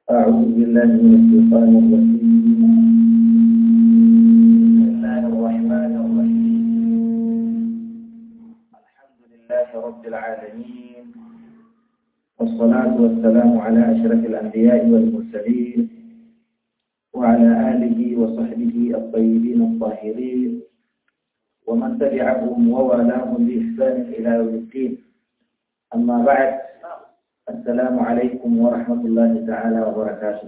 أعوذ بالله من الشيطان الرجيم بسم الله الرحمن الرحيم الحمد لله رب العالمين والصلاة والسلام على أشرف الأنبياء والمرسلين وعلى آله وصحبه الطيبين الطاهرين ومن تبعهم ووالاهم بإحسان إلى يوم الدين أما بعد السلام عليكم ورحمة الله تعالى وبركاته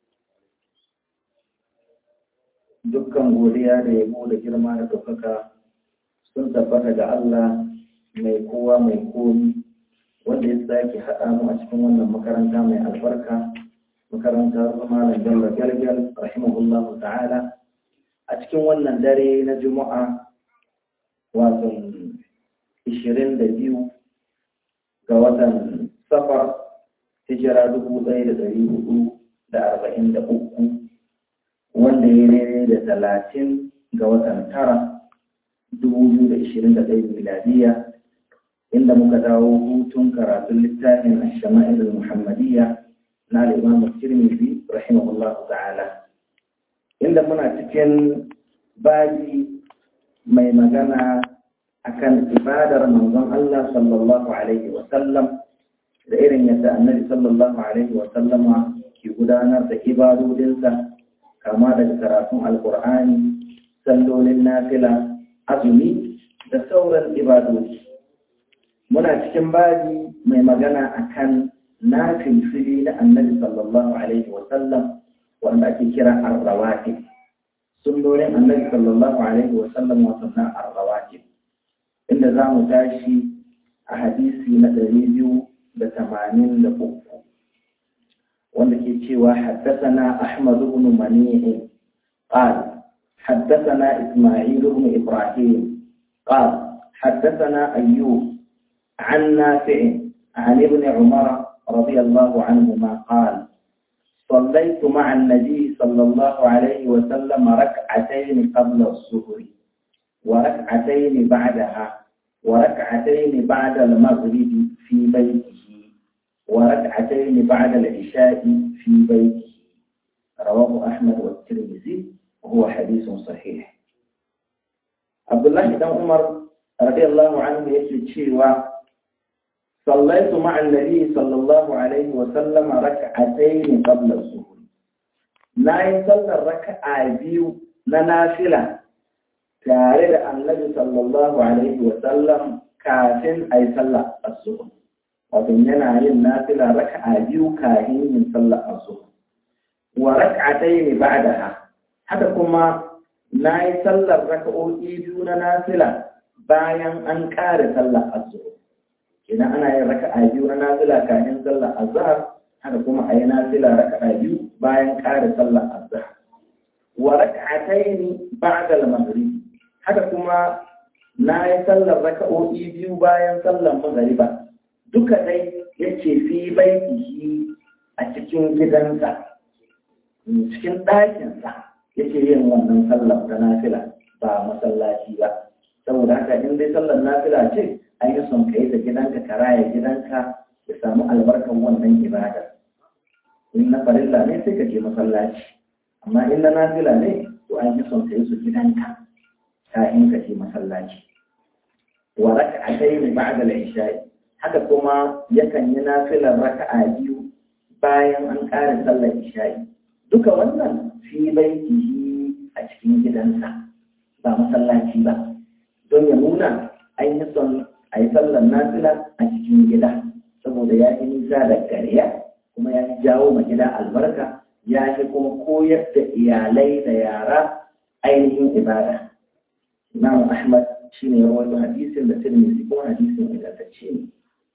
dukkan godiya da yabo da girma da ɗaukaka sun tabbata ga Allah mai kowa mai komi wanda ya sake haɗa mu a cikin wannan makaranta mai albarka makarantar malam Bello Galgal rahimahullahu ta'ala a cikin wannan dare na Juma'a wato 22 ga watan safar hijira dubu ɗaya da ɗari hudu da arba'in da uku wanda ya daidai da talatin ga watan tara dubu biyu da ishirin da ɗaya miladiya inda muka dawo hutun karatun littafin ashama'il muhammadiyya na al'imam tirmidhi rahimahullahu ta'ala inda muna cikin babi mai magana akan ibadar manzon Allah sallallahu alaihi wa sallam da irin yadda annabi sallallahu alaihi wa sallama ke gudanar da ibadodinsa kama daga karatun alkur'ani sallolin nafila azumi da sauran ibadodi muna cikin babi mai magana akan nafin fili na annabi sallallahu alaihi wa sallam wanda ake kira arrawatib sunnonin annabi sallallahu alaihi wa sallam wato na arrawatib inda za mu tashi a hadisi na ɗari biyu da tamanin da uku wanda ke cewa haddasana Ahmad ibn Mani'i قال حدثنا إسماعيل بن إبراهيم قال حدثنا أيوب عن نافع عن ابن عمر رضي الله عنهما قال صليت مع النبي صلى الله عليه وسلم ركعتين قبل الظهر وركعتين بعدها وركعتين بعد المغرب في بيته وركعتين بعد العشاء في بيته رواه أحمد والترمذي وهو حديث صحيح عبد الله بن عمر رضي الله عنه يشهد صليت مع النبي صلى الله عليه وسلم ركعتين قبل الظهر لا يصلى الركعة بيو نافلة tare da annabi sallallahu alaihi wa sallam kafin a yi sallah asuba wato yana yin nafila raka'a biyu kafin yin sallah asuba wa raka'atai ne ba'daha haka kuma na yi sallar raka'o'i biyu na nafila bayan an ƙare sallar asuba idan ana yin raka'a biyu na nafila kafin sallar azhar haka kuma a yi nafila raka'a biyu bayan ƙare sallar azhar wa raka'atai ba'da al-maghrib haka kuma na yi sallar raka'o'i biyu bayan sallar magariba duka dai ya ce fi baitihi a cikin gidansa cikin ɗakinsa yake yin wannan sallar ta nafila ba masallaci ba saboda haka in dai sallar nafila ce an yi son ka yi da gidanka ka raya gidanka ya samu albarkan wannan ibada in na farilla ne sai ka je masallaci amma in na nafila ne to an yi son ka yi su gidanka kafin ka je masallaci wa raka'atayn ba'da al-isha'i haka kuma yakan yi nafilar raka'a biyu bayan an ƙara sallar isha'i duka wannan fi baitihi a cikin gidansa ba masallaci ba don ya nuna an yi son a yi sallar nafila a cikin gida saboda ya yi nisa da gariya kuma ya jawo ma gida albarka ya fi kuma koyar da iyalai da yara ainihin ibada Imam Ahmad shi ne rawaito hadisin da Tirmidhi ko hadisin ingantacce ne.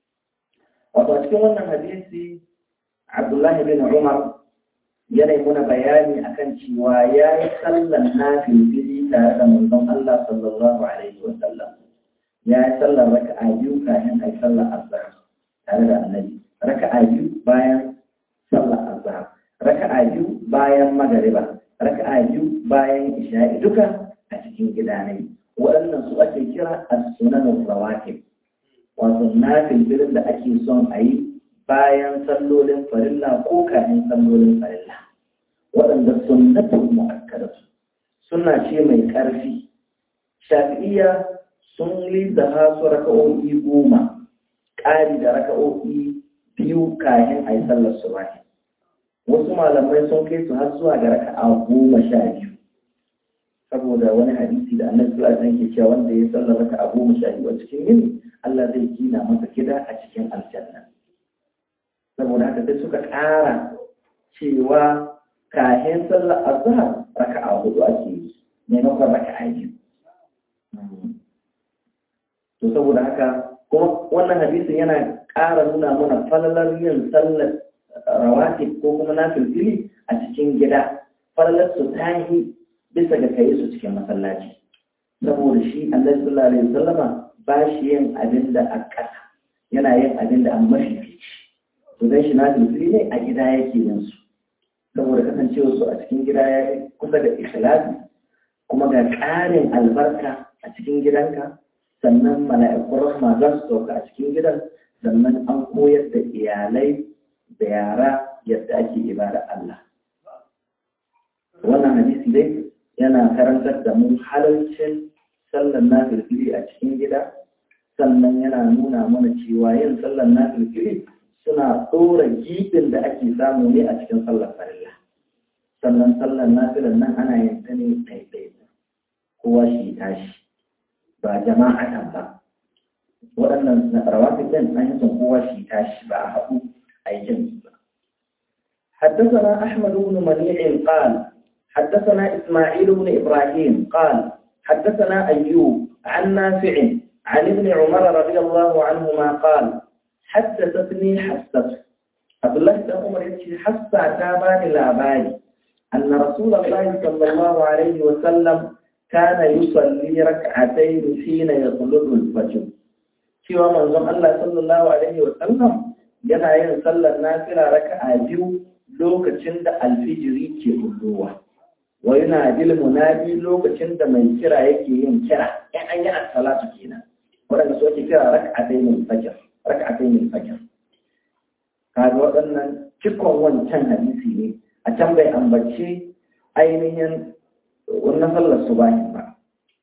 Wato a cikin wannan hadisi Abdullah bin Umar yana muna bayani akan cewa ya yi sallan nafili tare da manzon Allah sallallahu alaihi wa sallam. Ya yi sallar raka'a biyu kafin a yi sallar azhar tare da annabi. Raka'a biyu bayan sallar azhar. Raka'a biyu bayan magariba. Raka'a biyu bayan isha'i duka a cikin gida ne waɗannan su ake kira as-sunan rawatib wato na filfilin da ake son a yi bayan sallolin farilla ko kayan sallolin farilla waɗanda sunnatul mu'akkadatu suna ce mai ƙarfi shafi'iyya sun lizaha su raka'o'i goma ƙari da raka'o'i biyu kayan a yi sallar subahi wasu malamai sun kai su har zuwa ga raka'a goma sha biyu saboda wani hadisi da annabi sallallahu alaihi wasallam ke cewa wanda ya sallar raka'a goma sha biyu a cikin yini Allah zai gina masa gida a cikin aljanna saboda haka sai suka ƙara cewa kayan sallar azhar raka'a hudu ake yi maimakon raka'a biyu to saboda haka kuma wannan hadisin yana ƙara nuna mana falalar yin sallar rawatib ko kuma na filfili a cikin gida falalar su tahi bisa ga kai su cikin masallaci saboda shi Allah sallallahu alaihi wasallama ba shi yin abin da a ƙasa yana yin abin da an mafifici to dan shi na filfili ne a gida yake yin su saboda kasancewa su a cikin gida ya kusa da ikhlasi kuma ga ƙarin albarka a cikin gidanka sannan mala'ikun rahma za su sauka a cikin gidan sannan an koyar da iyalai da yara yadda ake ibada Allah. Wannan hadisi dai yana karantar da mu halarcin sallan na filfili a cikin gida sannan yana nuna mana cewa yin sallan na filfili suna tsora gibin da ake samu ne a cikin sallar farilla. Sannan sallan na nan ana yin ta ne ɗaiɗai kowa shi tashi. ba jama'atan ba waɗannan rawatib ɗin an yi son kowa shi tashi ba a haɗu a yi jami'i ba حدثنا أحمد بن منيع قال حدثنا إسماعيل بن إبراهيم قال حدثنا أيوب عن نافع عن ابن عمر رضي الله عنهما قال حدثتني حسة عبد الله بن عمر يقول حسة تابان لاباني أن رسول الله صلى الله عليه وسلم كان يصلي ركعتين حين يطلب الفجر cewa manzon Allah sallallahu alaihi wa sallam yana yin sallar nafila raka'a biyu lokacin da alfijiri ke hudowa wa yana bil munadi lokacin da mai kira yake yin kira in an yi as-salatu kenan wanda su ake kira raka'atayn al-fajr raka'atayn al-fajr kaga waɗannan cikon wancan hadisi ne a can bai ambace ainihin wannan sallar su bayan ba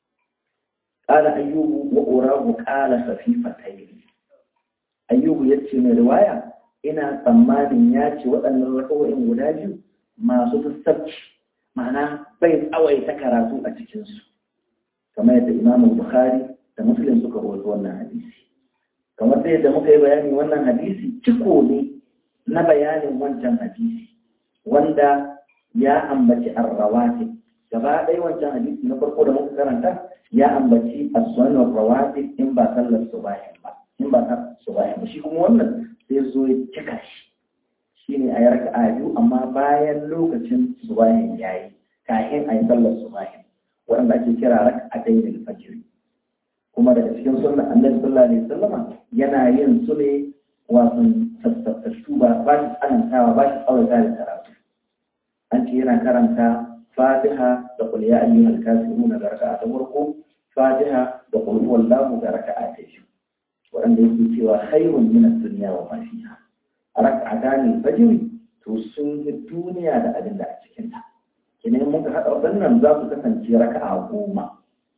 ƙala ayyubu wa urahu ƙala safifatai ayyubu ya ce mai riwaya ina tsammanin ya ce waɗannan rakawoyin guda biyu masu sassabci ma'ana bai tsawaita karatu a cikinsu kamar yadda imamun bukhari da muslim suka rawaito wannan hadisi kamar da yadda muka yi bayani wannan hadisi ciko ne na bayanin wancan hadisi wanda ya ambaci arrawatib gaba ɗaya wancan hadisi na farko da muka karanta ya ambaci as-sunan rawatib in ba sallar subahin ba in ba sallar subahin ba shi kuma wannan sai zo ya cika shi shine a yarka a biyu amma bayan lokacin subahin yayi kafin a yi sallar subahin wanda ake kira rak'atayn al-fajr kuma daga cikin sunnan annabi sallallahu alaihi wasallam yana yin su ne wato sassafatu ba ba shi tsanantawa ba shi tsawaita da karatu an ce yana karanta fatiha da qul ya ayyuhal kafirun da raka'a ta farko fatiha da qul huwallahu da raka'a ta biyu wanda yake cewa khairun min ad-dunya wa ma fiha raka'atan al-fajr to sun yi duniya da abin da a cikin ta kinan muka hada wadannan za su kasance raka'a goma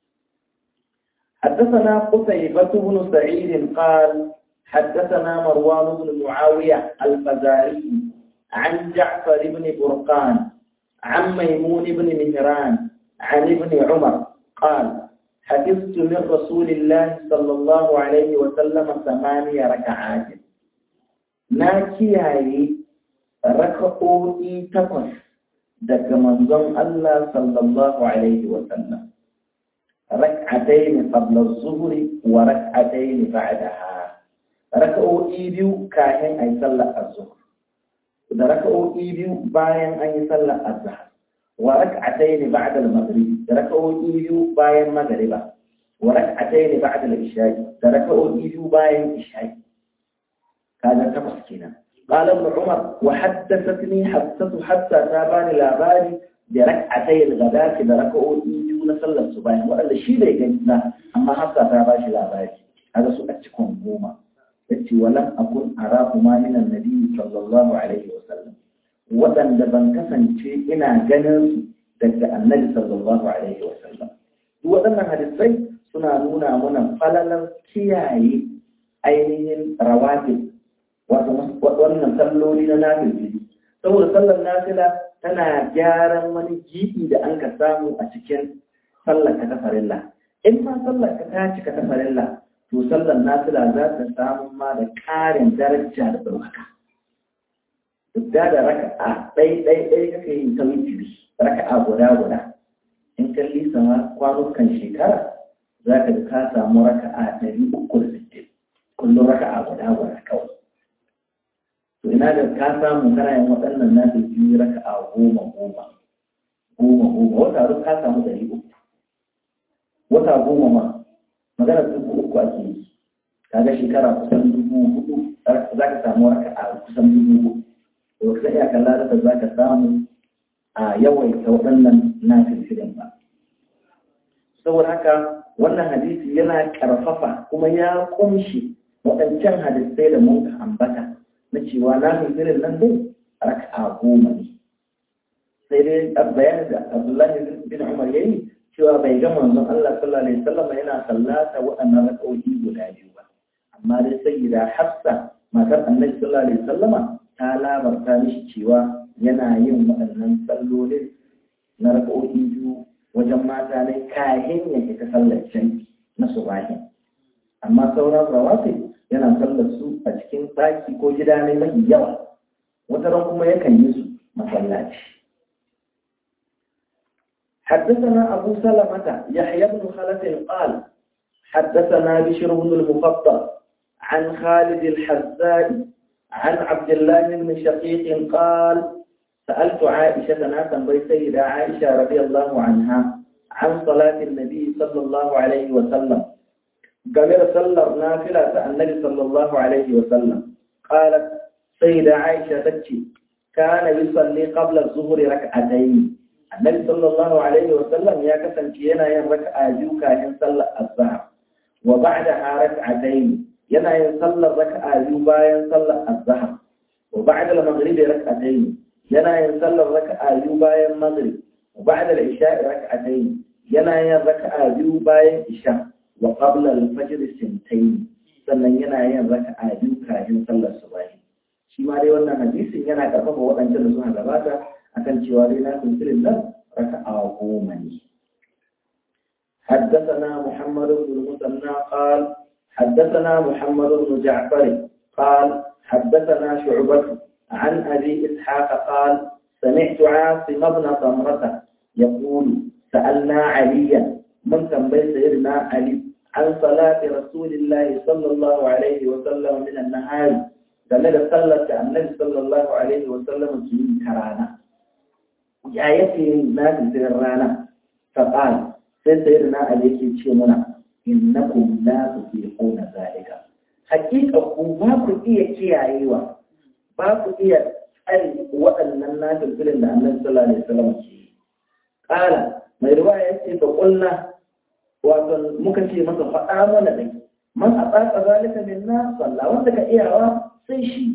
حدثنا قتيبة بن سعيد قال حدثنا مروان بن معاوية الفزاري عن جعفر بن برقان عن ميمون بن مهران عن ابن عمر قال حفظت من رسول الله صلى الله عليه وسلم ثمانية ركعات ناكي هاي ركعوتي تقص دك منظم الله صلى الله عليه وسلم ركعتين قبل الظهر وركعتين بعدها ركعوتي بيو كاهن أي صلى الظهر da raka'o'i biyu bayan an yi sallar azhar wa rak'atayn ba'da al-maghrib da raka'o'i biyu bayan magriba wa rak'atayn ba'da al-isha'i da raka'o'i biyu bayan isha'i kaga takwas kenan qala ibn umar wa haddathatni hassatu hatta tabani labari da rak'atay al-ghadati da raka'o'i biyu na sallar subahi wanda shi bai gani ba amma hafsa ta ba shi labari kaga su a cikin goma yace walam akun arahu ma min annabi sallallahu alaihi wasallam waɗanda ban kasance ina ganin su daga annabi sallallahu alaihi wasallam duk waɗannan hadisai suna nuna mana falalar kiyaye ainihin rawatib wato wannan salloli na nafil saboda sallar nafila tana gyaran wani gibi da an ka samu a cikin sallar ka ta farilla in ma sallar ka ta cika ta farilla to sallar nafila za ta samu ma da ƙarin daraja da ɗaukaka duk da da raka'a ɗai ɗai ɗai kake yin ta witiri raka'a guda guda in kalli sama kwanukan shekara za ka ka samu raka'a ɗari uku da sittin kullum raka'a guda guda kawai to ina da ka samu kana yin waɗannan na da biyu raka'a goma goma goma goma wata duk ka samu ɗari uku wata goma ma magana dubu uku ake yi kaga shekara kusan dubu hudu za ka samu raka'a kusan dubu hudu to kusan iya kalla da za ka samu a yawaita waɗannan na filfilin ba saboda haka wannan hadisi yana ƙarfafa kuma ya ƙunshi waɗancan hadisai da mun ambata na cewa na filfilin nan dai raka'a goma ne sai dai bayanin da abdullahi bin umar ya yi cewa bai ga manzon Allah sallallahu alaihi wasallam yana sallata waɗannan raka'o'i guda biyu ba amma dai sayyida Hafsa matar Annabi sallallahu alaihi wasallama ta labarta mishi cewa yana yin waɗannan sallolin na raka'o'i biyu wajen mata ne kahin ya ita sallar can na subahi amma sauran rawatib yana sallar su a cikin ɗaki ko gida ne mafi yawa wata ran kuma yakan yi su masallaci حدثنا أبو سلمة يحيى بن خلف قال حدثنا بشر بن المخطر عن خالد الحزاء عن عبد الله بن شقيق قال سألت عائشة ناسا بيسيدة عائشة رضي الله عنها عن صلاة النبي صلى الله عليه وسلم قال صلى نافلة النبي صلى الله عليه وسلم قالت سيدة عائشة تبكي كان يصلي قبل الظهر ركعتين annabi sallallahu alaihi wa sallam ya kasance yana yin raka'a biyu kafin sallar azhar wa ba'da rak'atayn yana yin sallar raka'a biyu bayan sallar azhar wa ba'da al-maghrib rak'atayn yana yin sallar raka'a biyu bayan maghrib wa ba'da al-isha rak'atayn yana yin raka'a biyu bayan isha wa qabla al-fajr sintayn sannan yana yin raka'a biyu kafin sallar subahi shi ma dai wannan hadisin yana karfafa waɗancan da suka gabata akan cewa dai na tunturin nan raka'a goma ne. حدثنا محمد بن المثنى قال حدثنا محمد بن جعفر قال حدثنا شعبة عن أبي إسحاق قال سمعت عاصم بن ضمرة يقول سألنا عليا من تنبي سيدنا علي عن صلاة رسول الله صلى الله عليه وسلم من النهار game da sallar da annabi sallallahu alaihi wa sallam ke yi ta rana ya yake yin nafi zirin rana ta ƙal sai sai da na ali yake ce muna innakum la tufiquna zalika hakika ku ba ku iya kiyayewa ba ku iya tsari waɗannan nafin zirin da annabi sallallahu alaihi wa sallam ke yi ƙala mai riwaya yace fa qulna wato muka ce masa faɗa mana dai man a tsaka zalika minna sallah wanda ka iyawa sai shi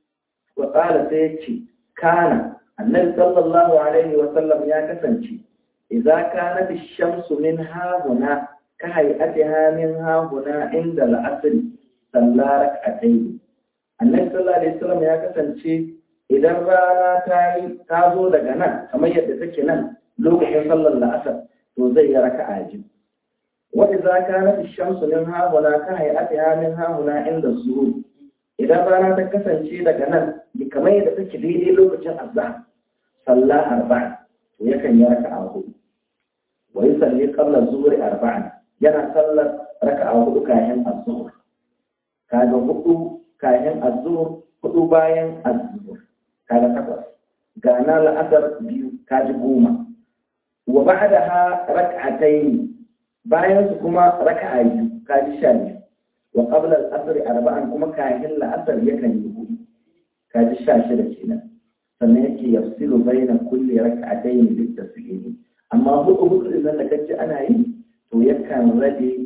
wa ƙala sai ya ce kana annabi sallallahu alaihi wa sallam ya kasance idza kana bishamsu min hahuna ka hay'atiha min hahuna inda al-asr salla rak'atayn annabi sallallahu alaihi wa sallam ya kasance idan rana ta yi ta zo daga nan kamar yadda take nan lokacin sallar la'asar to zai yi raka'a biyu wa idza kana bishamsu min hahuna ka hay'atiha min hahuna inda zuhur idan rana ta kasance daga nan kamar yadda take daidai lokacin azhar salla arba'a to yakan yi raka'a hudu wa yusalli qabla zuhri arba'an yana sallar raka'a hudu kayan az-zuhr kaga hudu kayan az-zuhr hudu bayan az-zuhr kaga takwas ga na la'asar biyu kaji goma wa ba'daha rak'atayn bayan su kuma raka'a biyu kaji sha biyu wa qabla al-asr arba'an kuma kayan la'asar yakan yi hudu kaji sha shida kenan sannan yake yafsilu baina kulli rak'atayn bit taslim amma hudu hudu nan da kace ana yi to yakan rabe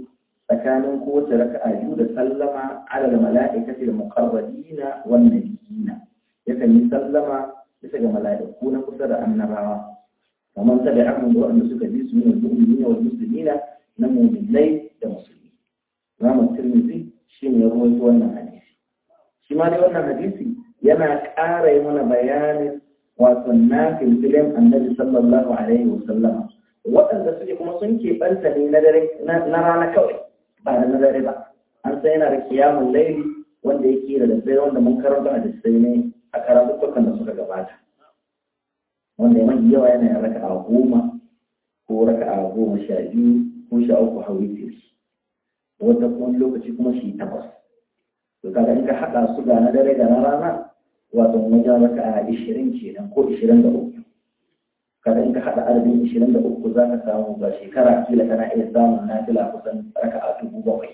tsakanin kowace raka'a biyu da sallama ala mala'ikati da muqarrabina wan nabiyina yakan yi sallama bisa ga mala'iku na kusa da annabawa kamar ta da abin da waɗanda suka bi su ne mu'minina wal muslimina na mu'minai da musulmi Imam Tirmidhi shi ne ya rawaito wannan hadisi shi ma dai wannan hadisi yana ƙara yi mana bayanin wato na filfilin annabi sallallahu alaihi wa sallama waɗanda suke kuma sun keɓanta ne na dare na rana kawai ba da na dare ba an sai yana da kiyamun laili wanda yake da daddare wanda mun karanta a sai ne a karatuttukan da suka gabata wanda ya mafi yawa yana yin raka'a goma ko raka'a goma sha biyu ko sha uku hauri tiri wata kuma lokaci kuma shi takwas to kaga in ka haɗa su ga na dare da na rana wato wajen raka'a ishirin kenan ko ishirin da uku kada in ka haɗa adadin ishirin da uku za ka samu ga shekara kila kana iya samun nafila kusan raka'a dubu bakwai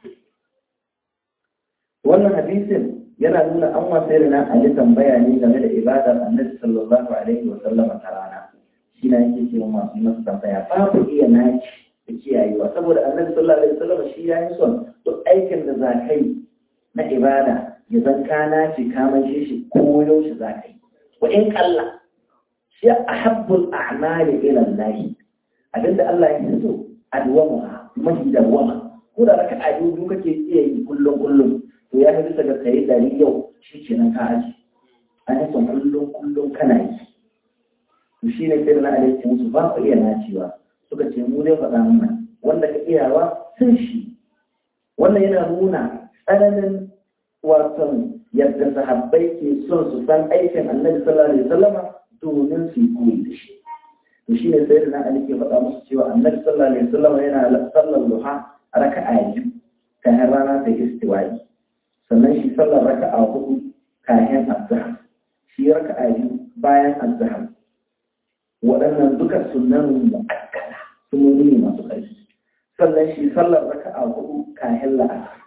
wannan hadisin yana nuna an wasa na ali tambaya ne game da ibadar annabi sallallahu alaihi wa sallam ta rana shi na yake cewa masu yi masa tambaya babu iya naci da kiyayewa saboda annabi sallallahu alaihi wa sallam shi ya yi son duk aikin da za ka yi na ibada ya zan ka naci ka mace shi ko yaushe za ka yi wa in kalla shi ahabbul a'mali ila Allah abinda Allah ya fi so adwama mahi dawama ko da raka'a biyu kake iya yi kullum kullum to ya fi bisa ga kai dari yau shi ke nan ka aji an yi son kullum kullum kana yi to shi ne sai na alaiki musu ba ku iya nacewa suka ce mu dai faɗa mana wanda ka iyawa sun shi wannan yana nuna tsananin wasan yadda sahabbai ke son su san aikin annabi sallallahu alaihi wasallama domin su yi koyi da shi to shi ne sai na ali ke faɗa musu cewa annabi sallallahu alaihi wasallama yana sallar duha a raka'a biyu kayan rana ta istiwa'i sannan shi sallar raka'a hudu kayan azhar shi raka'a biyu bayan azhar waɗannan duka sunan mu'akkada sunoni ne masu ƙarfi sannan shi sallar raka'a hudu kayan la'asar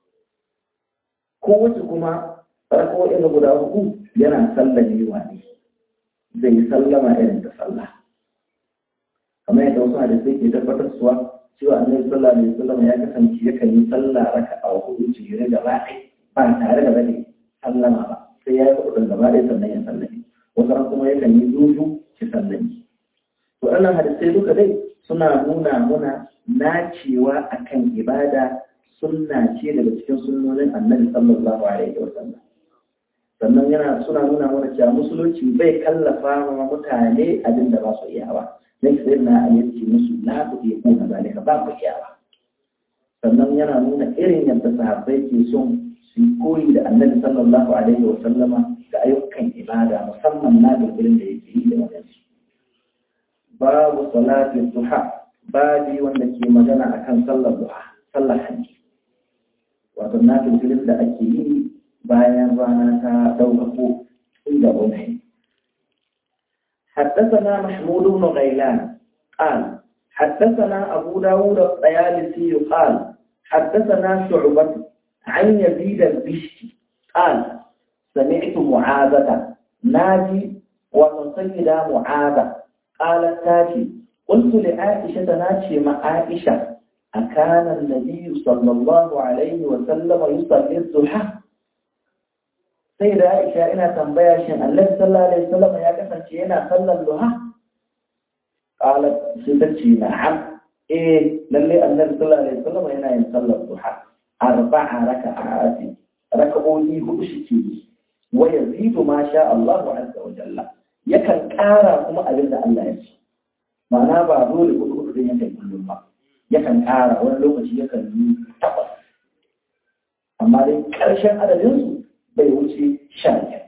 kowace kuma raka'o'in guda hudu yana sallar yiwa ne zai sallama irin ta sallah kamar yadda wasu hadisai ke tabbatar suwa cewa annabi sallallahu alaihi wasallam ya kasance yakan yi sallah raka'a hudu jere gaba ɗaya ba tare da bane sallama ba sai ya yi kuɗin gaba ɗaya sannan ya sallame wasu ran kuma yakan yi zuzu ki sallame to wannan hadisai duka dai suna nuna muna nacewa akan ibada sunna ce daga cikin sunnonin annabi sallallahu alaihi wasallam sannan yana suna nuna mana cewa musulunci bai kallafa wa mutane abin da ba su iya ba dan sai na ayyuki musu la ku iya ko zalika ba ku iya ba sannan yana nuna irin yadda sahabbai ke son su koyi da annabi sallallahu alaihi wa sallama ga ayyukan ibada musamman na bilbilin da yake yi da wadansu babu salatin duha babi wanda ke magana akan sallar duha sallar hajji wato na bilbilin da ake yi bayan rana ta ɗaukako inda wani حدثنا محمود بن غيلان قال حدثنا أبو داود الطيالسي قال حدثنا شعبة عن يزيد البشتي قال سمعت معاذة ناجي وتصيد معاذة قالت تاتي قلت لعائشة ناجي مع عائشة أكان النبي صلى الله عليه وسلم يصلي الضحى سيدة عائشة إنا تنبيا شيء النبي صلى الله عليه وسلم يا كفن شيئنا صلى الضحى قالت سيدتي نعم إيه للي النبي صلى الله عليه وسلم هنا يصلي الضحى أربع ركعات ركعوني هدشتي ويزيد ما شاء الله عز وجل يكن كارا كما أبدا الله يشي معناه بعضول يقول أخرى يكن كل ما يكن كارا ولا لو كشي يكن تقص أما دي كرشان على جنسه بيوشي شاكر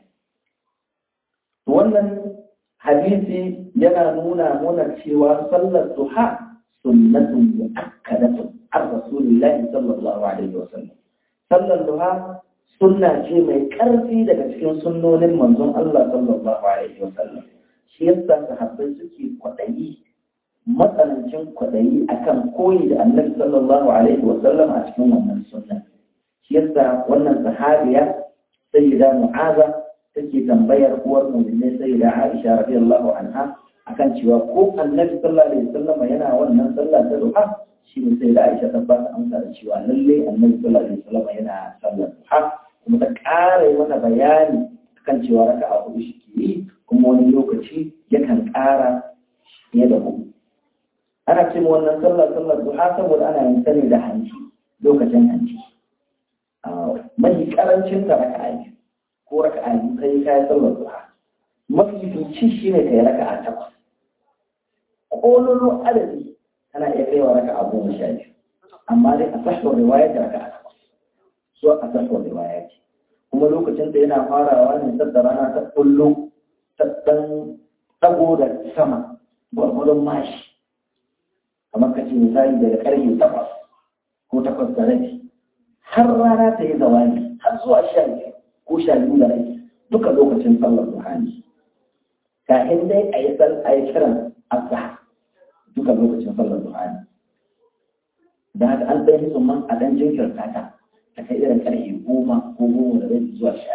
wannan hadisi yana nuna muna cewa sallar duha sunnatun mu'akkadatun an rasulillahi sallallahu alaihi wa sallam sallar duha sunna ce mai ƙarfi daga cikin sunnonin manzon Allah sallallahu alaihi wa sallam shi yasa sahabbai suke kwaɗayi matsanancin kwaɗayi akan koyi da annabi sallallahu alaihi wa sallam a cikin wannan sunna shi yasa wannan sahabiya sayyida mu'aza take tambayar uwar mu'minai sayyida Aisha radiyallahu anha akan cewa ko annabi sallallahu alaihi wasallam yana wannan sallah ta duha shi ne sai da Aisha ta ba ta amsa da cewa lalle Annabi sallallahu alaihi wasallam yana sallar duha kuma ta ƙara yi mata bayani kan cewa raka'a hudu shi ke yi kuma wani lokaci yakan ƙara fiye da hudu ana ce wannan sallar sallar duha saboda ana yin sani da hanci lokacin hanci mafi karancin ta raka'a biyu ko raka'a biyu kai kayan sallar duha mafi fici shi ne ka yi raka'a takwas ƙololo adadi tana iya kaiwa raka'a goma sha biyu amma dai a sahwar riwaya da raka'a takwas so a sahwar riwaya ce kuma lokacin da yana farawa ne sadda rana ta kullo ta ɗan ɗago da sama gwargwadon mashi kamar ka ce misali daga ƙarfe takwas ko takwas da rabi har rana ta yi zawani har zuwa sha biyu ko sha biyu da rabi duka lokacin sallar duhani kafin dai a yi a yi kiran azhar duka lokacin sallar duhani da haka an ɗan yi tsumman a ɗan jinkirta ta ta kai irin ƙarfe goma ko goma da rabi zuwa sha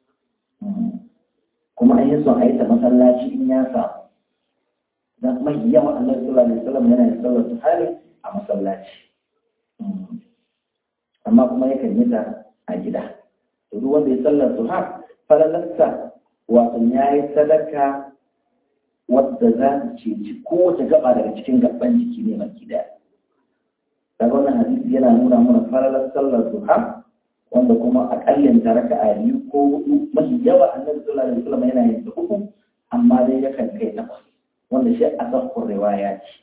kuma an yi son a yi ta masallaci in ya samu dan mai yawa annabi sallallahu alaihi wasallam yana yin sallar duhani a masallaci amma kuma yakan yi ta a gida to duk wanda ya sallar duha falalarsa wato ya yi sadaka wadda za ta ceci kowace gaba daga cikin gaban jiki ne baki daya daga wannan hadisi yana nuna mana falalar sallar duha wanda kuma akallin ta raka a biyu ko hudu mafi yawa annabi sallallahu alaihi wasallam yana yin ta uku amma dai yakan kai takwas wanda shi a sahkur riwaya ce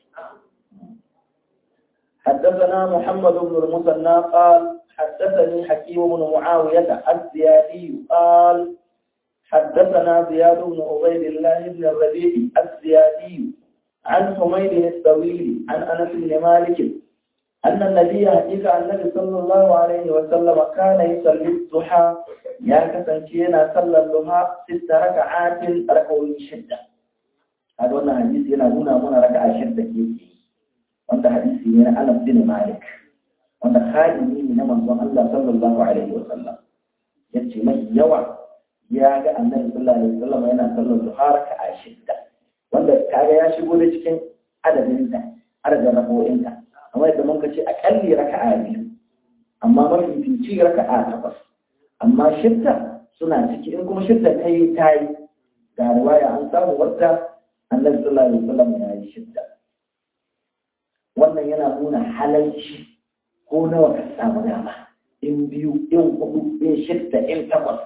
حدثنا محمد بن المثنى قال حدثني حكيم بن معاوية الزيادي قال حدثنا زياد بن عبيد الله بن الربيع الزيادي عن حميد الطويل عن انس بن مالك ان النبي حقيقه النبي صلى الله عليه وسلم كان يصلي الضحى يا كسنكينا صلى الضحى ست ركعات ركعوا شده هذا حديث yana nuna mana raka'a shidda ke wanda hadisi ne na Anas bin Malik wanda khadimi ne na manzon Allah sallallahu alaihi wa sallam yace mai yawa ya ga annabi sallallahu alaihi wa sallam yana sallar duha raka'a shidda wanda kaga ya shigo da cikin adadin ta adadin rako'in ta amma yadda mun ce akalli raka'a biyu amma mafi fici raka'a takwas amma shidda suna ciki in kuma shidda ta yi ta yi ga riwaya an samu wadda annabi sallallahu alaihi wa sallam ya yi shidda wannan yana nuna halarci ko nawa ka samu dama in biyu in hudu in shidda in takwas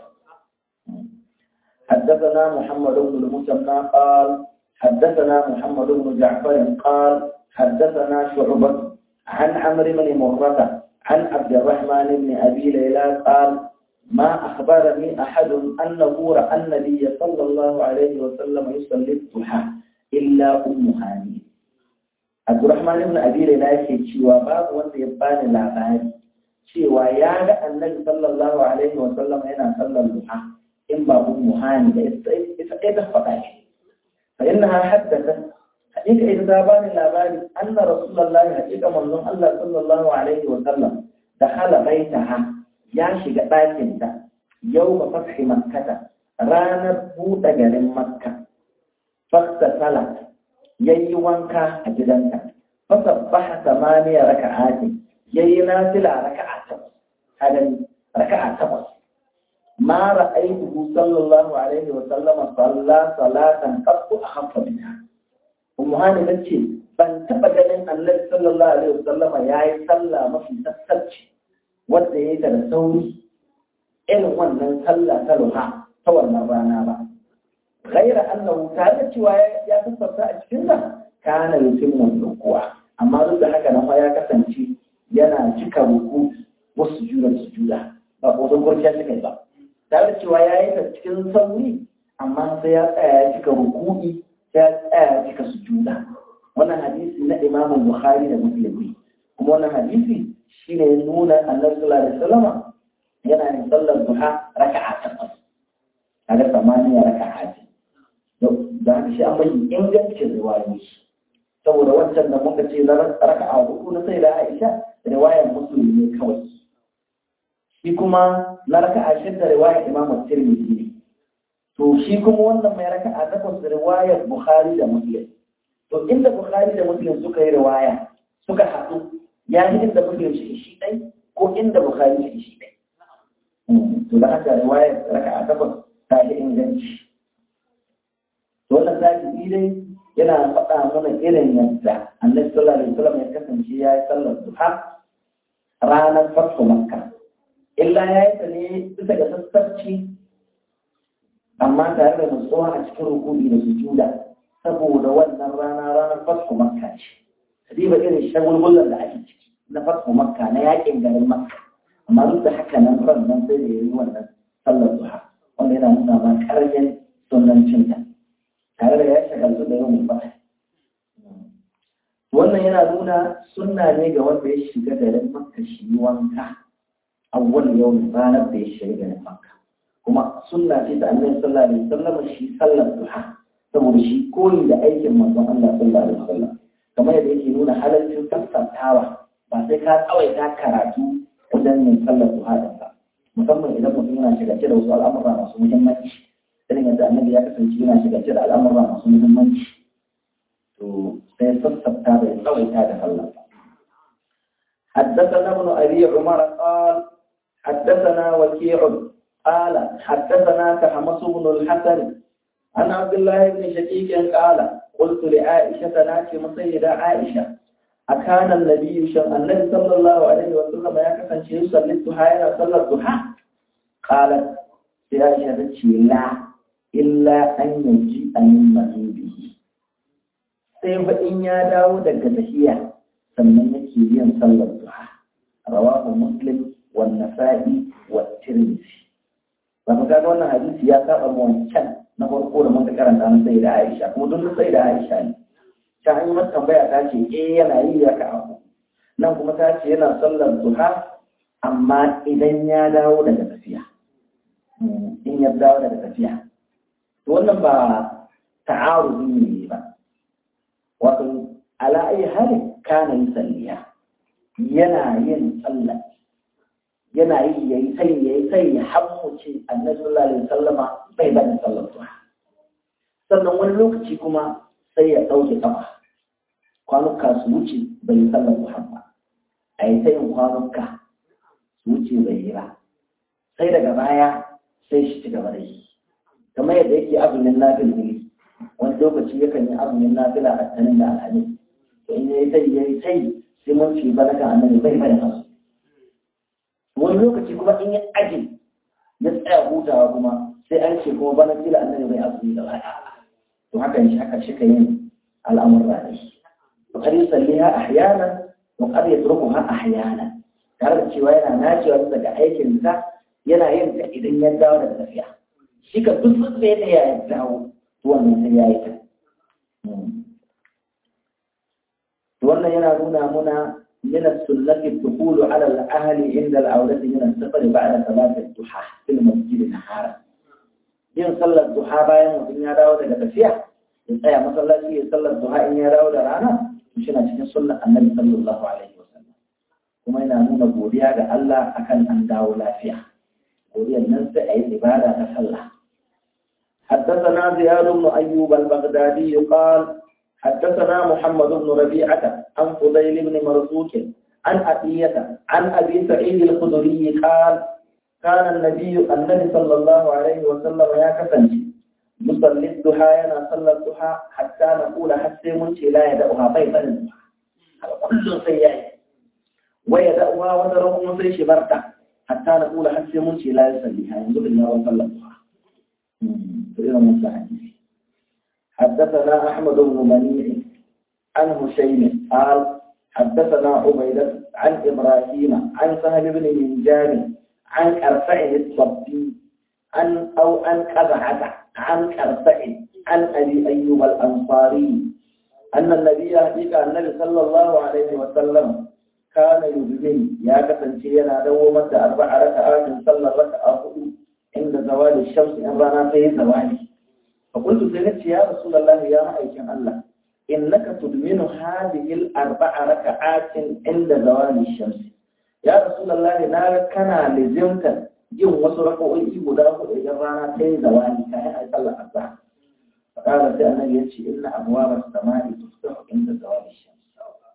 حدثنا محمد بن المثنى قال حدثنا محمد بن جعفر قال حدثنا شعبة عن عمرو بن مرة عن عبد الرحمن بن أبي ليلى قال ما أخبرني أحد أنه رأى النبي صلى الله عليه وسلم يصلي الضحى إلا أم هاني Abdurrahman ibn Abi Layla yake cewa babu wanda ya bani labari cewa ya ga Annabi sallallahu alaihi wa sallam yana sallar duha in ba ummu hani da ita ita ta faɗa shi fa innaha haddathat hakika ita ta bani labari anna rasulullahi hakika manzon Allah sallallahu alaihi wa sallam da hala baitaha ya shiga ɗakin ta yau ba fathi makkata ranar buɗe garin makka fasta salat yayi wanka a gidanta fasabbaha samaniya raka'ati yayi nafila raka'a takwas hadan raka'a takwas ma ra'aytuhu sallallahu alaihi wa sallama salla salatan qattu akhaffa minha ummu hani tace ban taba ganin annabi sallallahu alaihi wa sallama yayi sallah mafi sassarci wanda yayi ta da sauri irin wannan sallah ta ruha ta wannan rana ba غير أنه تعالى cewa ya tabbata a cikin sa kana yutimmu ruku'a amma duk da haka nan ya kasance yana cika ruku wasu sujuda sujuda ba ko don gurkiya suka yi ba tare cewa ya yi ta cikin sauri amma sai ya tsaya ya cika ruku'i sai ya tsaya ya cika sujuda wannan hadisi na Imam Bukhari da Muslim kuma wannan hadisi shine ya nuna Annabi sallallahu alaihi wasallam yana yin sallar duha raka'a takwas kaga samaniya raka'a ce da haka shi an bai ingancin riwayoyi saboda wancan da muka ce na raka'a hudu na sai da Aisha riwayar Muslim ne kawai shi kuma na raka'a shidda riwayar Imam Tirmidhi ne to shi kuma wannan mai raka'a takwas riwayar Bukhari da Muslim to inda Bukhari da Muslim suka yi riwaya suka haɗu ya yi inda muslim shi shi ɗai ko inda bukhari shi shi ɗai to da haka riwayar raka a takwas ta yi inganci to wannan zahiri dai yana faɗa mana irin yadda annabi sallallahu alaihi wasallam ya kasance ya yi sallar duha ranar farko makka illa ya yi ta ne bisa ga sassarci amma tare da nutsuwa a cikin rukuni da sujuda saboda wannan rana ranar farko makka ce riba irin shagulgulan da ake ciki na farko makka na yakin garin makka amma duk da haka nan ran nan sai da yayi wannan sallar duha wanda yana nuna ma karyan sunancin ta tare da ya shagaltu da yawan ba wannan yana nuna sunna ne ga wanda ya shiga garin makka shi wanka awwal yau ranar da ya shiga garin makka kuma sunna ce da annabi sallallahu alaihi wasallam shi sallar duha saboda shi koyi da aikin manzon Allah sallallahu alaihi wasallam kamar yadda yake nuna halaccin sassantawa ba sai ka tsawaita karatu wajen yin sallar duha da ba musamman idan mutum yana shigace da wasu al'amura masu muhimmanci irin yadda annabi ya kasance yana shigace da al'amura masu muhimmanci to sai sassanta da tsawaita da sallar حدثنا ابن ابي عمر قال حدثنا وكيع قال حدثنا كحمص بن الحسن عن عبد الله بن شقيق قال قلت لعائشة ناكي مسيدة عائشة أكان النبي شم النبي صلى الله عليه وسلم يكفن شيء يصلي الضحى إلى صلى الضحى قالت عائشة لا إلا أن يجيء من مغيبه sai fa in ya dawo daga tafiya sannan yake yin sallar duha rawahu muslim wan nasa'i wa tirmidhi ba ka ga wannan hadisi ya saba mu wancan na farko da muka karanta na sai da Aisha kuma duk sai da Aisha ne ta hanyar mata tambaya ta ce eh yana yi ya ka abu nan kuma ta ce yana sallar duha amma idan ya dawo daga tafiya in ya dawo daga tafiya to wannan ba ta'arudi ne ba wato ala ayi hali kana yusalliya yana yin sallah yana yi yayi sai yayi sai ya hammuce annabi sallallahu alaihi wasallama bai bada sallar duha sannan wani lokaci kuma sai ya dauke kafa kwanuka su wuce bai yi sallar duha ba a yi sayin kwanuka su wuce bai yi ba sai daga baya sai shi ci gaba da yi kamar yadda yake azumin nafil ne wani lokaci yakan yi azumin nafila a tanin da alhamis to in yayi sai yayi sai sai mun ci baraka annabi bai bai hasu wani lokaci kuma in ya aje ya tsaya hutawa kuma sai an ce kuma bana kila annabi bai azumi da baya to haka shi haka shi yin al'amurra ne to kar yusalliha ahyana wa qad yatrukuha ahyana tare da cewa yana nacewa daga aikin sa yana yin ta idan ya dawo daga tafiya shi ka duk sun sai da ya dawo to wannan sai ya yi ta to wannan yana nuna muna من السنة الدخول على الأهل عند العودة من السفر بعد صلاة الضحى في المسجد نهارا yin sallar duha bayan mutum ya dawo daga tafiya ya tsaya masallaci ya sallar duha in ya dawo da rana to shi na cikin sunnar annabi sallallahu alaihi wasallam kuma yana nuna godiya ga Allah akan an dawo lafiya godiyar nan sai a yi ibada ta sallah حدثنا زياد بن أيوب البغدادي قال حدثنا محمد بن ربيعة عن فضيل بن مرزوق عن أبية عن أبي سعيد الخدري قال كان النبي النبي صلى الله عليه وسلم يا كفنجي يصلي الضحى ينا صلى الضحى حتى نقول حتى منشي لا يدعوها بيضا الضحى هذا كل سيئة ويدعوها وترهم سيش بركة حتى نقول حتى منشي لا يصليها ينزل الله وصلى الضحى فإذا مصلحة حدثنا أحمد بن منيع عن هشيم قال حدثنا عبيدة عن إبراهيم عن سهل بن منجان عن كرفع الصبي عن أو عن قزعة عن كرفع عن أبي أيوب الأنصاري أن النبي يهديك النبي صلى الله عليه وسلم كان يبذل يا كفن شيئا دوما أربع ركعات صلى ركعة عند زوال الشمس إن رانا في زوالي فقلت سنت يا رسول الله يا مأيكن الله إنك تدمن هذه الأربع ركعات عند زوال الشمس يا رسول الله نارا كان لزمت جن وسرقوا guda hudu idan rana ta yi zawali kayan a sallar azhar فقال sai annabi ya ce inna abwaba as-samai tuftahu inda zawali shams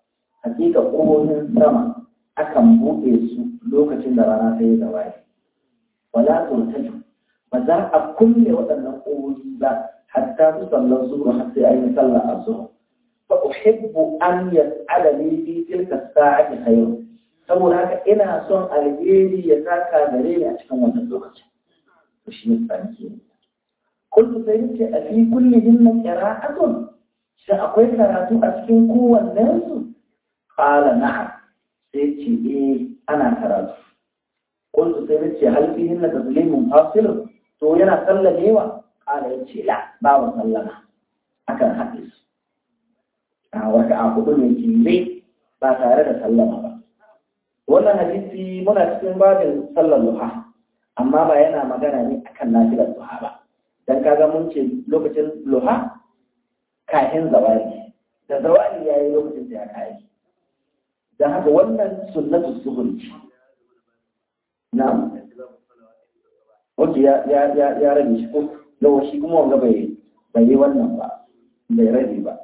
hakika ƙofofin sama akan buɗe su lokacin da rana ta yi zawali wala turtaju ba za a kulle waɗannan ƙofofi ba hatta su sallar zuwa har sai an yi sallar azhar fa uhibbu an yas'ala li fi tilka sa'ati khayr saboda haka ina son alheri ya saka gare ni a cikin wannan lokacin to shi ne tsanki kullu sai ce a fi kulli hinna qira'atun shi akwai karatu a cikin kowannen su qala na'am sai ce eh ana karatu kullu sai ce hal fi hinna taslimun fasil to yana sallamewa qala yace la babu sallama akan haɗe su a wata a hudu ne ke ba tare da sallama ba wannan hadisi muna cikin babin sallar duha amma ba yana magana ne akan nafilar duha ba dan kaga mun ce lokacin duha kafin zawali da zawali yayi lokacin da ya kai dan haka wannan sunnatu zuhur ce na'am Oke ya ya ya ya rabe shi ko yawa shi kuma wanga bai bai yi wannan ba bai rabe ba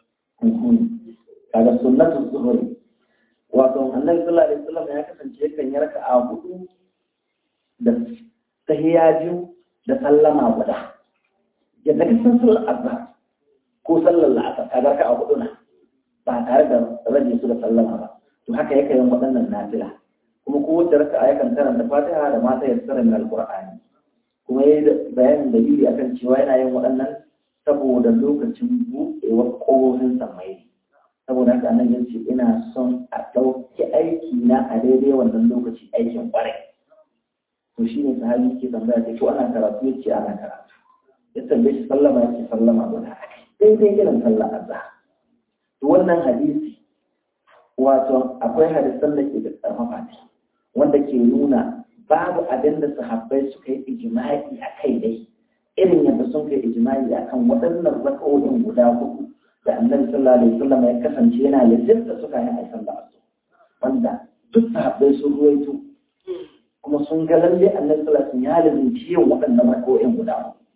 kaga sunnatu zuhur wato annabi sallallahu alaihi wasallam ya kasance yakan yi raka'a hudu da tahiyya biyu da sallama guda yadda ka san sallar azhar ko sallar la'asar ka raka'a hudu na ba tare da rage su da sallama ba to haka yake yin waɗannan nafila kuma kowace raka'a yakan karanta fatiha da mata yassara min alqur'ani kuma yayi bayanin dalili akan cewa yana yin waɗannan saboda lokacin buɗewar ƙofofin samai saboda haka annabi ya ce ina son a ɗauki aiki na a daidai wannan lokaci aikin ƙwarai to shi ne sahabi ke tambaya ce ko ana karatu ya ce ana karatu ya tambaye shi sallama ya ce sallama guda daidai irin sallah azhar to wannan hadisi wato akwai hadisan da ke da ƙarfafa ne wanda ke nuna babu abin da sahabbai suka yi ijma'i a kai dai irin yadda sun kai ijma'i akan waɗannan raka'o'in guda hudu da annabi sallallahu alaihi wasallam ya kasance yana lissafta suka yi a sallah asu wanda duk sahabbai sun ruwaito kuma sun ga lalle annabi sallallahu alaihi wasallam ya lizinci yin waɗannan raka'o'in guda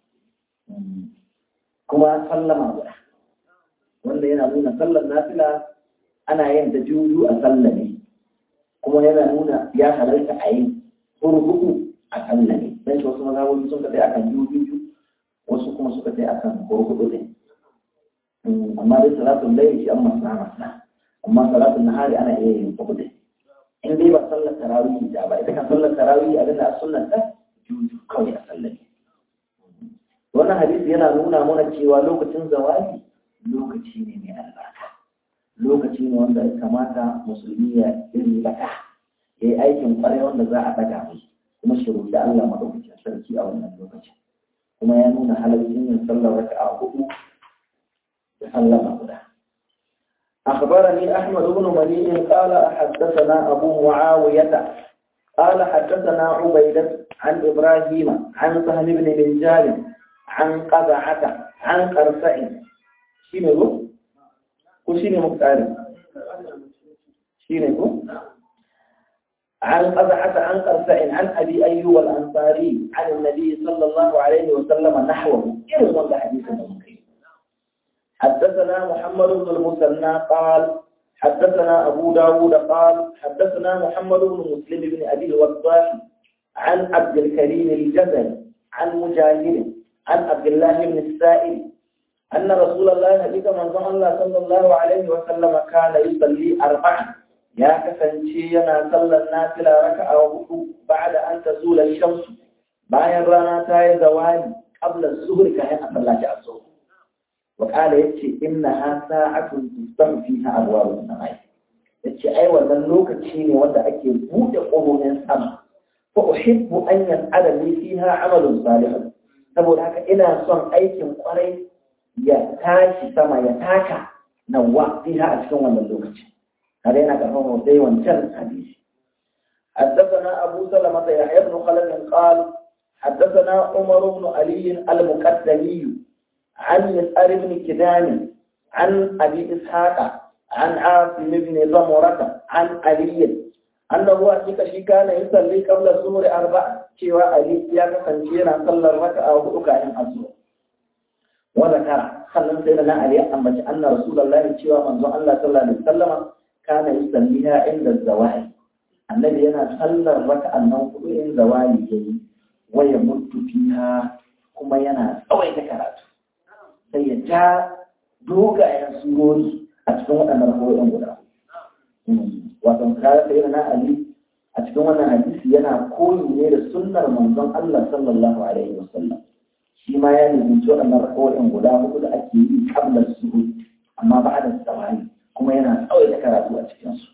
kuma sallama guda wanda yana nuna sallar nafila ana yin ta juju a sallah ne kuma yana nuna ya halarta a yi hurhuku a sallah ne dan shi wasu mazhabobi sun ka sai akan juju wasu kuma suka sai akan hurhuku ne amma dai salatun laili shi an masna masna amma salatun nahari ana iya yin hudu in dai ba sallar tarawih da ba ita kan sallar tarawih abinda a sunnar ta juju kawai a sallar ne wannan hadisi yana nuna mana cewa lokacin zawali lokaci ne mai albarka lokaci ne wanda ya kamata musulmi ya yi baka ya yi aikin kwarai wanda za a daga mai kuma shiru da Allah madaukakin sarki a wannan lokacin kuma ya nuna halaccin yin sallar raka'a hudu تسلم له أخبرني أحمد بن مني قال حدثنا أبو معاوية قال حدثنا عبيدة عن إبراهيم عن سهل بن منجال عن قزعة عن قرسع شنو وشنو مختار شنو عن قزعة عن قرسع عن أبي أيوب الأنصاري عن النبي صلى الله عليه وسلم نحوه إرغم حديث الممكن حدثنا محمد بن المثنى قال حدثنا أبو داود قال حدثنا محمد بن مسلم بن أبي الوضاح عن عبد الكريم الجزري عن مجاهد عن عبد الله بن السائل أن رسول الله نبيك من الله صلى الله عليه وسلم كان يصلي أربعا يا كفنشينا صلى الناس لا ركع وهو بعد أن تزول الشمس باين رانا تاي زوال قبل الظهر كان أصلى الظهر وقال يتشي إنها ساعة تفتح فيها أبواب السماء يتشي أي وذن لوك تشيني وذا أكي بود قبو من سما فأحب أن يسأل لي فيها عمل صالح saboda haka ina son aikin kwarai ya tashi sama ya taka nawa fiha a cikin wannan lokaci kada yana karfan dai wancan hadisi حدثنا أبو سلمة يحيى بن خلف قال حدثنا عمر بن علي المقدمي عن مسأل بن كدان عن أبي إسحاق عن عاصم بن ضمرة عن علي أنه أتيك شي كان يصلي قبل الظهر أربعة شوى علي يا كفنشينا صلى الركعة وهدوك عن الظهر وذكر خلنا سيدنا علي أما أن رسول الله شوى من الله صلى الله عليه وسلم kana yusalliha inda zawali annabi yana sallar raka'an nan hudu in zawali yayi waya mutu fiha kuma yana tsawaita karatu sai ya ja dogayen surori a cikin waɗannan rahoton guda wato kare sai na ali a cikin wannan hadisi yana koyi ne da sunnar manzon Allah sallallahu alaihi wasallam shi ma ya nufinci waɗannan rahoton guda hudu da ake yi kabla suhud amma ba da tsawani kuma yana tsawaita karatu a cikinsu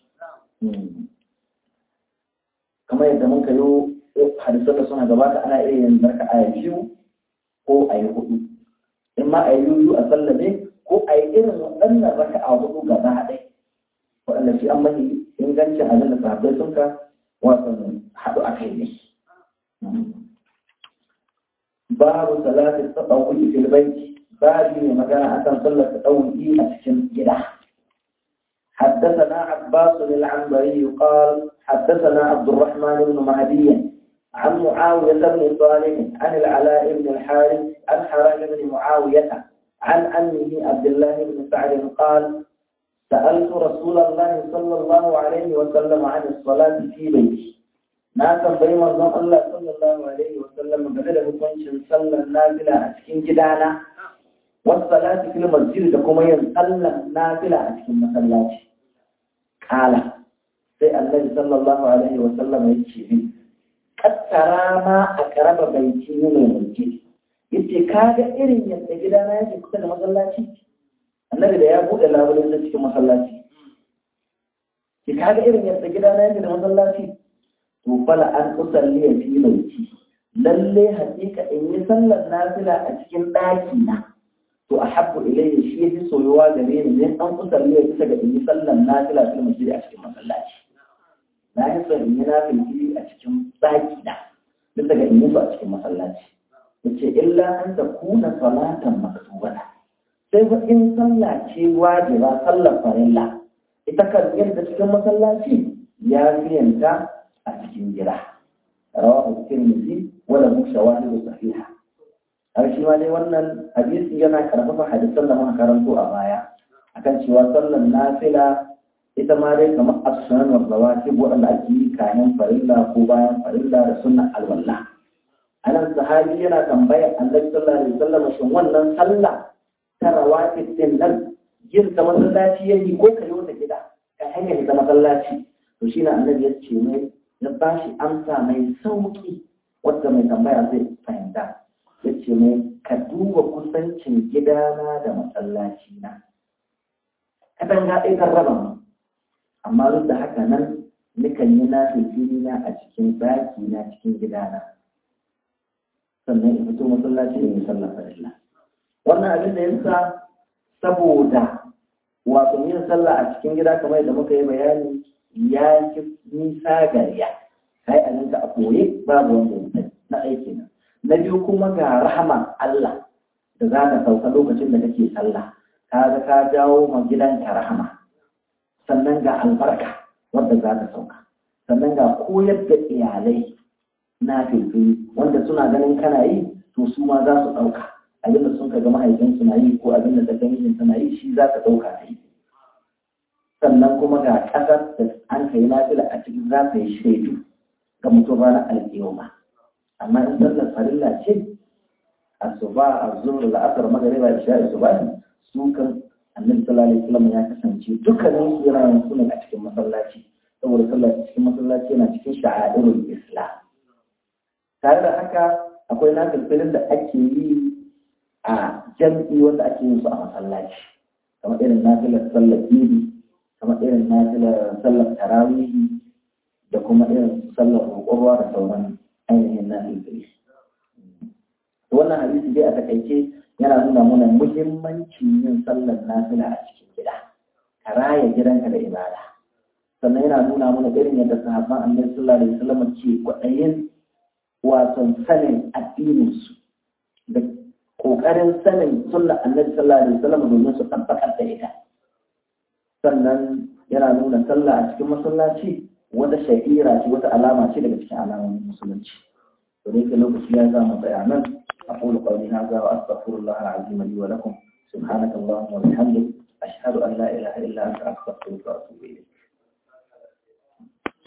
kamar yadda muka yi hadisan da suna gabata ana iya yin zarka aya biyu ko a yi hudu in ma a yi yuyu a sallame ko a yi irin waɗannan raka a hudu gaba ɗaya waɗanda shi an mahi ingancin abin da sahabbai sun ka wasan haɗu a kai ne babu salatin tsawuki fil baiti babu ne magana akan sallar tsawuki a cikin gida حدثنا عباس العنبري قال حدثنا عبد الرحمن بن مهدي عن معاوية بن صالح عن العلاء بن الحارث عن حرام بن معاوية عن أمه عبد الله بن سعد قال سألت رسول الله صلى الله عليه وسلم عن الصلاة في بيتي ناسا بين الله صلى الله عليه وسلم بدل hukuncin sallar nafila a cikin gidana والصلاة في المسجد da kuma yin sallar nafila a cikin masallaci kala sai annabi sallallahu alaihi wasallam ya ce min kattara ma a karaba baiti ne mai mulki yace kaga irin yadda gidana yake kusa da masallaci annabi da ya bude labulin sa cikin masallaci ki kaga irin yadda gidana yake da masallaci to fala an usalli fi baiti lalle hakika in yi sallar nafila a cikin daki na to ahabbu ilayya shi yafi soyuwa gare ni ne an usalli bisa ga in yi sallar nafila fil masjid a cikin masallaci na yi son in yi nafili a cikin daki na bisa ga in yi su a cikin masallaci yace illa an ta kuna salatan maktubata sai fa in sallah ce wajiba sallar farilla ita kan yadda cikin masallaci ya fiyanta a cikin gida rawahu tirmidhi wala mu shawahidu sahiha har shi ma dai wannan hadisi yana karfafa hadisan da muka karanto a baya akan cewa sallar nafila ita ma dai kamar as-sunan wa rawatib wanda ake yi kayan farilla ko bayan farilla da sunnan alwala anan sahabi yana tambaya annabi sallallahu alaihi wasallam shin wannan sallah ta rawatib din nan yin ta masallaci yayi ko ka yi wata gida ka hanyar ta masallaci to shi na annabi ya ce mai ya ba shi amsa mai sauki wadda mai tambaya zai fahimta ya ce mai ka duba kusancin gidana da masallaci na kadan ga ɗaya raba mu amma duk da haka nan nikan yi na fili na a cikin ɗaki na cikin gidana sannan in fito masallaci in yi sallar farilla wannan abin da yasa saboda wato yin sallah a cikin gida kamar yadda muka yi bayani ya fi nisa gariya kai a ninka a koye babu wanda ya sani na aiki na na biyu kuma ga rahama Allah da za ka sauka lokacin da kake sallah ka ga ka jawo ma gidanka rahama sannan ga albarka wadda za ka sauka sannan ga koyar da iyalai na filfili wanda suna ganin kana yi to su ma za su ɗauka abinda sun ka ga mahaifinsu na yi ko abinda da ganin suna yi shi za ka ɗauka ta yi sannan kuma ga ƙasar da an kai lafiya a cikin za ta yi shaidu ga mutum ranar alƙiyoma amma in sallar farilla ce asuba azhur la'asar magariba isha asuba su kan annabi sallallahu alaihi wasallam ya kasance dukkanin su yana yin sunan a cikin masallaci saboda sallar cikin masallaci yana cikin sha'airul islam tare da haka akwai nafilfilin da ake yi a jam'i wanda ake yin su a masallaci kamar irin nafilar sallar idi kamar irin nafilar sallar tarawihi da kuma irin sallar roƙorwa da sauran ainihin nafilfili wannan hadisi dai a takaice yana nuna mana muhimmancin yin sallar nafila a cikin gida ka raya gidanka da ibada sannan yana nuna mana irin yadda sahabban annabi sallallahu alaihi wasallam ke kwaɗayin wato sanin addininsu da ƙoƙarin sanin sunna annabi sallallahu alaihi wasallam domin su tabbatar da ita sannan yana nuna sallah a cikin masallaci wata sha'ira ce wata alama ce daga cikin alamomin musulunci to dai ka lokaci ya zama tsaya nan أقول قولي هذا وأستغفر الله العظيم لي ولكم سبحانك اللهم وبحمدك أشهد أن لا إله إلا أنت أستغفرك وأتوب إليك